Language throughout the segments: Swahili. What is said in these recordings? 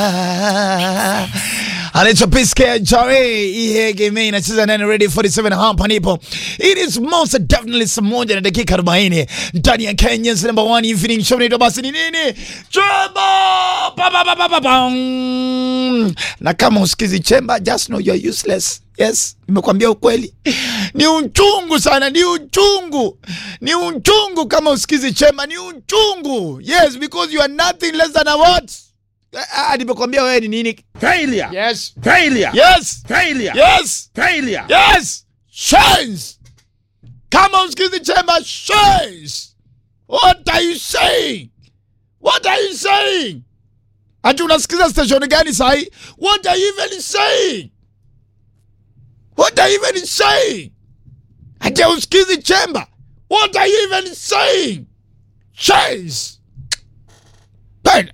anaitwa Piske Jare Ihegeme inacheza nane ready 47 hapa nipo. It is most definitely saa moja na dakika 40 ndani ya Kenya's number one evening show. Naitwa basi ni nini? Chemba! Pa, pa, pa, pa, pa, pa. Na kama usikizi chemba, just know you are useless. Yes, nimekwambia ukweli. Ni uchungu sana, ni uchungu. Ni uchungu kama usikizi chemba, ni uchungu. Yes, because you are nothing less than a what? Ah, nimekwambia wewe ni nini? Failure. Yes. Failure. Yes. Failure. Yes. Failure. Yes. Shines. Kama usikizi chemba, shines. What are you saying? What are you saying? Ati unasikiza station gani sahi? What are you even saying? What are you even saying? Ati usikizi chemba. What are you even saying? Shines. Ben.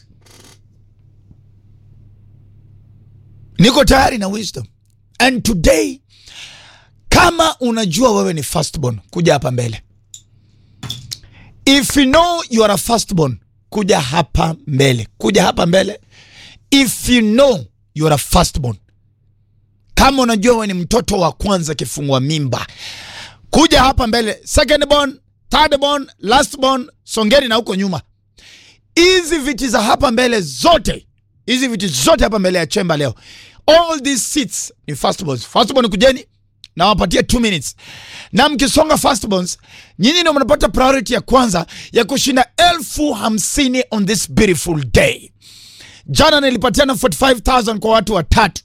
Niko tayari na wisdom. And today kama unajua wewe ni firstborn, kuja hapa mbele. If you know you are a firstborn, kuja hapa mbele. Kuja hapa mbele. If you know you are a firstborn. Kama unajua wewe ni mtoto wa kwanza kifungua mimba, kuja hapa mbele. Secondborn, thirdborn, lastborn, songeni na huko nyuma. Hizi viti za hapa mbele zote, hizi viti zote hapa mbele ya chemba leo, all these seats ni firstborns. Firstborn kujeni na wapatie 2 minutes, na mkisonga firstborns, nyinyi ndio mnapata priority ya kwanza ya kushinda elfu hamsini on this beautiful day. Jana nilipatiana 45000 kwa watu watatu.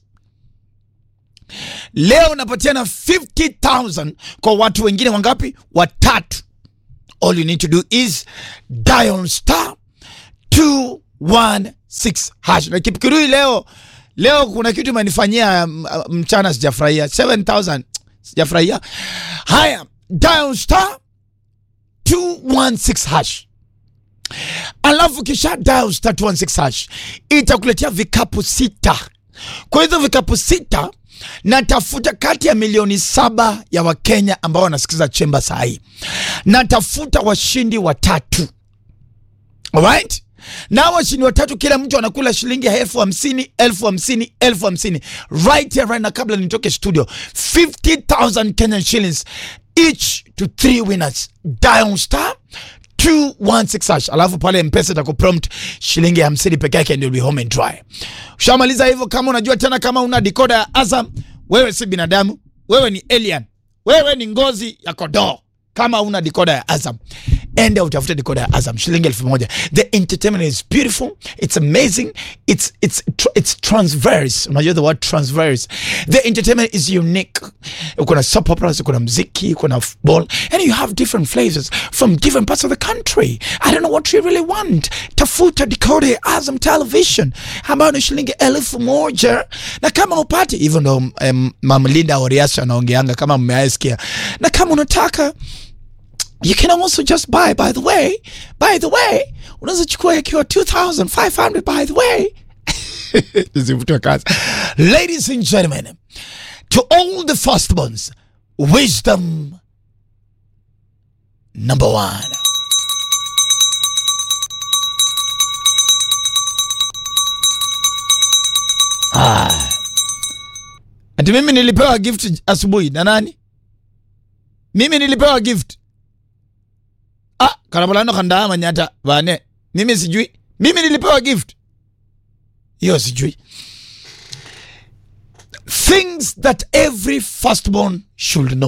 Leo napatiana 50000 kwa watu wengine wangapi? Watatu. All you need to do is dial star 216 hash. Na Kipkirui leo leo kuna kitu imenifanyia mm, mchana sijafurahia. 7000 sijafurahia. Haya, dial star 216 hash. Alafu kisha dial star 216 hash itakuletea vikapu sita. Kwa hizo vikapu sita natafuta kati ya milioni saba ya Wakenya ambao wanasikiza chemba saa hii, natafuta washindi watatu. Alright? Na washindi watatu, kila mtu anakula shilingi elfu hamsini elfu hamsini elfu hamsini right here right na kabla nitoke studio 50000 Kenyan shillings each to three winners dial star 216 hash alafu pale mpesa itakuprompt shilingi hamsini peke yake ndio be home and dry ushamaliza hivyo kama unajua tena kama una decoder ya Azam wewe si binadamu wewe ni alien wewe ni ngozi ya kodoo kama una decoder ya Azam enda utafute decoder ya Azam shilingi elfu moja the entertainment is beautiful it's amazing it's it's tr- it's transverse unajua the word transverse the entertainment is unique kuna soap operas kuna mziki kuna football and you have different flavors from different parts of the country i don't know what you really want tafuta decoder ya Azam television ambayo ni shilingi elfu moja na kama upati hivyo ndo um, mamlinda oriasha anaongeanga kama mmeaisikia na kama unataka you can also just buy by the way by the way unaweza chukua yakiwa 2500 by the way Nisivutwe kazi. ladies and gentlemen to all the firstborns wisdom number one ah. ati mimi nilipewa gift asubuhi na nani mimi nilipewa gift ah karabalano kandaa manyata bane mimi sijui mimi nilipewa gift hiyo sijui things that every firstborn should know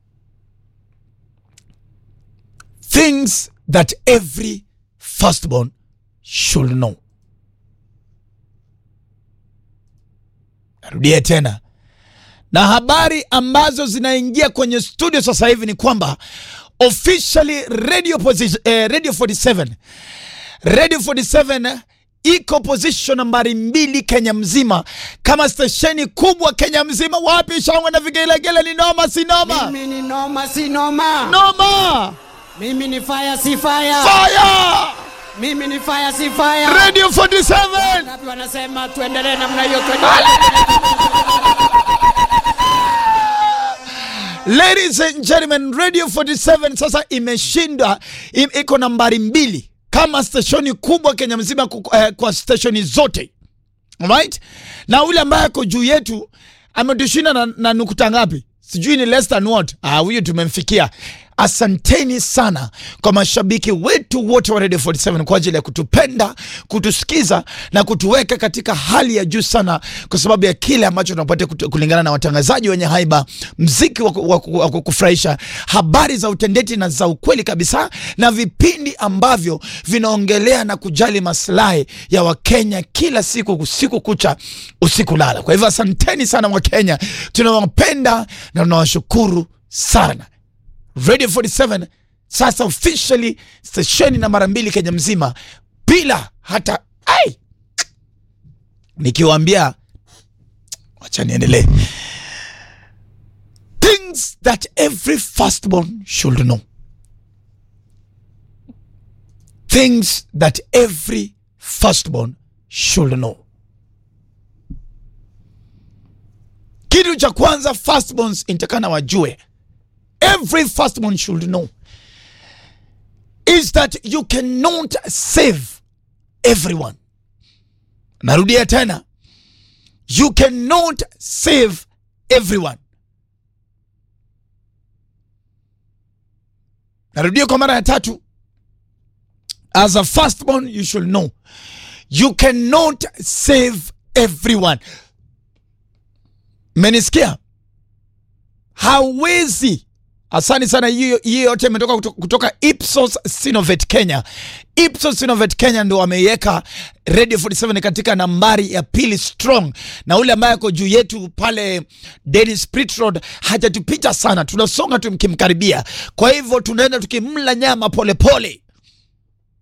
things that every firstborn should know narudie tena na habari ambazo zinaingia kwenye studio sasa hivi ni kwamba officially radio, posi- eh, radio 47 radio 47 iko position nambari mbili Kenya mzima kama stesheni kubwa Kenya mzima. Wapi shangwe na vigelegele? Ni noma si noma? Mimi ni noma si noma. Noma! Mimi ni fire si fire. Fire! Mimi ni fire si fire. Radio 47! Ngapi wanasema tuendelee namna hiyo tuendelee. Ladies and gentlemen, Radio 47 sasa imeshinda im, iko nambari mbili kama stesheni kubwa Kenya mzima ku- eh, kwa stesheni zote Alright? Na ule ambaye ako juu yetu ametushinda na, na nukuta ngapi? Sijui ni less than what. Ah, huyu tumemfikia. Asanteni sana kwa mashabiki wetu wote wa Radio 47 kwa ajili ya kutupenda, kutusikiza na kutuweka katika hali ya juu sana, kwa sababu ya kile ambacho tunapata kutu- kulingana na watangazaji wenye haiba, mziki wa ku- wa ku- wa kufurahisha, habari za utendeti na za ukweli kabisa, na vipindi ambavyo vinaongelea na kujali maslahi ya Wakenya kila siku, usiku kucha, usiku lala. Kwa hivyo asanteni sana Wakenya, tunawapenda na tunawashukuru sana. Radio 47 sasa officially stesheni na mara mbili Kenya mzima bila hata ai, nikiwaambia wacha niendelee. Things that every firstborn should know. Things that every firstborn should know. Kitu cha kwanza firstborns intakana wajue every firstborn should know is that you cannot save everyone. Narudia tena, you cannot save everyone. Narudia kwa mara ya tatu, as a firstborn you should know you cannot save everyone. Menisikia? Hawezi Asante sana. Hiyo hiyo yote imetoka kuto- kutoka Ipsos Sinovet Kenya. Ipsos Sinovet Kenya ndo wameiweka Radio 47 katika nambari ya pili strong, na ule ambaye ako juu yetu pale Dennis Prit Road hajatupita sana, tunasonga tukimkaribia. Kwa hivyo tunaenda tukimla nyama polepole pole.